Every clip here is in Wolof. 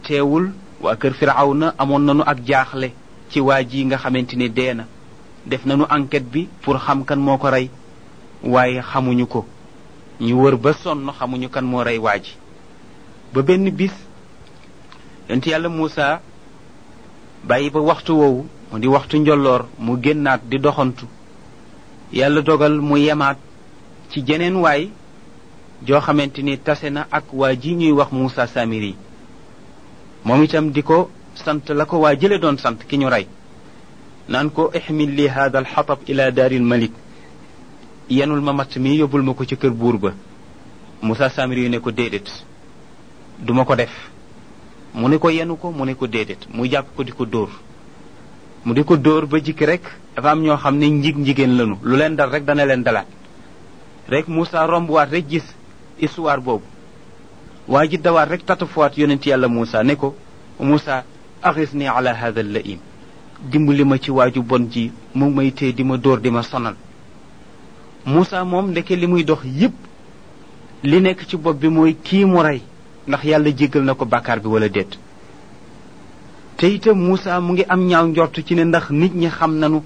teewul waa kër firawna amoon nañu ak jaaxle ci waa ji nga xamante ni dee na def nañu enquête bi pour xam kan moo ko rey waaye xamuñu ko ñu wër ba sonn xamuñu kan moo rey waa ji ba benn bis yonent yàlla Muusa bàyyi ba waxtu woowu mu di waxtu njolloor mu génnaat di doxantu yàlla dogal mu yemaat ci jeneen waay joo xamante ni tase na ak waa ji ñuy wax Muusa Samiri moom itam di ko sant la ko waa jële doon sant ki ñu rey naan ko ixmil li hada alxatab ila daaril malik yenul ma matt mi yóbbul ma ko ci kër buur ba Muusa Samiri yu ne ko déedéet duma ko def mu ne ko yenu ko mu ne ko déedéet mu jàpp ko di ko dóor mu di ko dóor ba jikki rek dafa am ñoo xam ne njig njigéen lanu lu leen dal rek dana leen dalaat rek Moussa rombuwaat rek gis histoire boobu waa ji dawaat rek tatafuwaat yonent yàlla Moussa ne ko Moussa axis ni ala hada laim dimbali ma ci waaju bon ji mu may tee di ma dóor di ma sonal Moussa moom ndeke li muy dox yépp li nekk ci bopp bi mooy kii mu rey ndax yàlla jéggal na ko bàkkaar bi wala déet te itam Moussa mu ngi am ñaaw njort ci ne ndax nit ñi xam nañu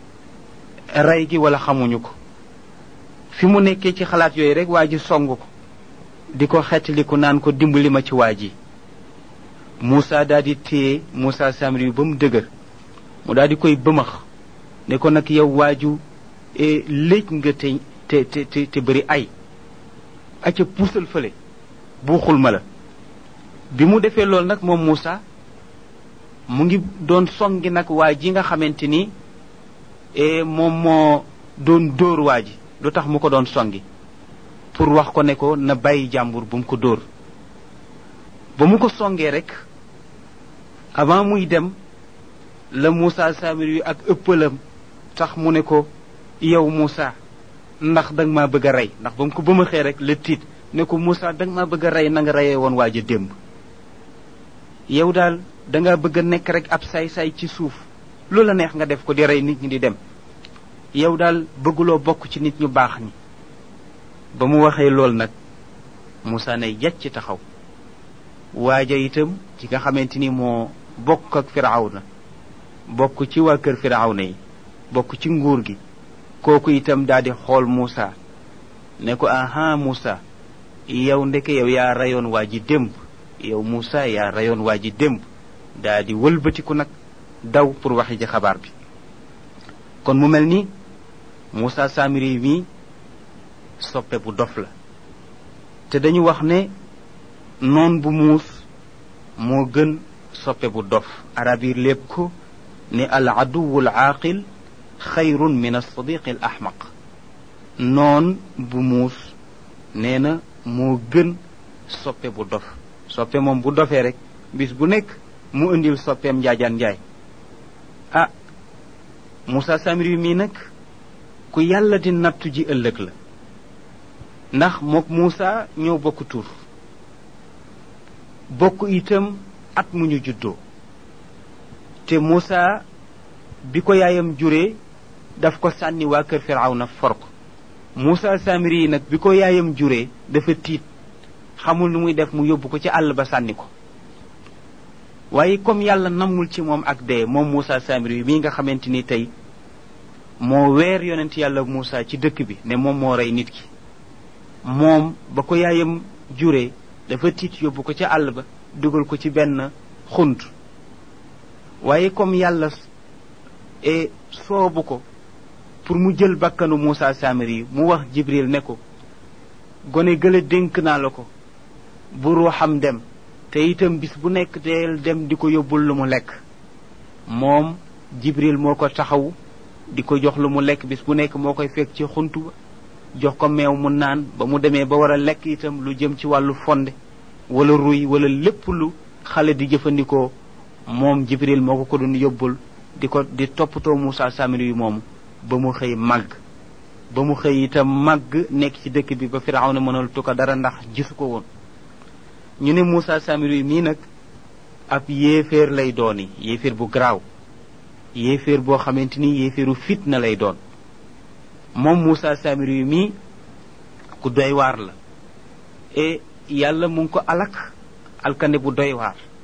rey gi wala xamuñu ko fi mu nekkee ci xalaat yooyu rek waa ji song ko di ko xettaliku naan ko dimbali ma ci waa ji Moussa daal di téye Moussa Samri ba mu dëgër mu daal di koy bëmax ne ko nag yow waaju léej nga te te te te bëri ay acca puusal fële buuxul ma la bi mu defee loolu nag moom Moussa mu ngi doon songi nag waa ji nga xamante ni moom moo doon dóor waa ji lu tax mu ko doon songi pour wax ko ne ko na bàyyi jàmbur bu mu ko dóor ba mu ko songee rek avant muy dem la Moussa Samir yu ak ëppalam tax mu ne ko yow Moussa ndax danga maa bëgg a rey ndax ba mu ko bëmaxee rek la tiit ne ko Moussa danga maa bëgg a rey na nga reyee woon waa ji démb yow daal danga bëgg a nekk rek ab saay-saay ci suuf lu la neex nga def ko di rey nit ñi di dem yow daal bëgguloo bokk ci nit ñu baax ñi ba mu waxee lool nag Moussa ne yàcc taxaw waaja itam ci nga xamante ni moo bokk ak firawna bokk ci waa kër firawna yi bokk ci nguur gi kooku itam daal di xool Moussa ne ko aha Moussa yow ndeke yow yaa rayoon waa ji démb yow Moussa yaa rayoon waa ji démb daa di wëlbatiku nag daw pour waxi ji xabaar bi kon mu mel ni Moussa Samiri mi soppe bu dof la te dañu wax ne noon bu muus moo gën soppe bu dof arab yi lépp ko ne al aduwu al aaqil xayrun min alsadiqi al ahmaq noon bu muus nee na moo gën soppe bu dof soppe moom bu dofee rek bis bu nekk mu indil soppeem njaajaan njaay ah Moussa Samiri mii nag ku yàlla di nattu ji ëllëg la ndax mook Moussa ñoo bokk tur bokk itam at mu ñu juddoo te Moussa bi ko yaayam juree daf ko sànni waa kër Firawna for ko Moussa Samiri yi nag bi ko yaayam juree dafa tiit xamul nu muy def mu yóbbu ko ci àll ba sànni ko waaye comme yàlla namul ci moom ak dee moom Moussa Samiri mii nga xamante ni tey moo weer yonent yàlla Moussa ci dëkk bi ne moom moo rey nit ki moom ba ko yaayam juree dafa tiit yóbbu ko ca àll ba dugal ko ci benn xunt waaye comme yàlla e soobu ko pour mu jël bakkanu Moussa Samiri mu wax Jibril ne ko gone gëla dénk naa la ko bu ruuxam dem te itam bis bu nekk deel dem di ko yóbbul lu mu lekk moom Jibril moo ko taxaw di ko jox lu mu lekk bis bu nekk moo koy fekk ci xunt ba jox ko meew mu naan ba mu demee ba war a lekk itam lu jëm ci wàllu fonde wala ruy wala lépp lu xale di jëfandikoo moom Jibril moo ko ko doon yóbbul di ko di toppatoo Moussa Samiri yu moomu ba mu xëy màgg ba mu xëy itam màgg nekk ci dëkk bi ba Firawna mënal tu ko dara ndax gisu ko woon ñu ne Moussa Samiri mii nag ab yéeféer lay dooni yéeféer bu garaaw yéeféer boo xamante ni yéeféeru fitna lay doon moom Moussa Samiri mii ku doy waar la e yàlla mu ngi ko alak alkande bu doy waar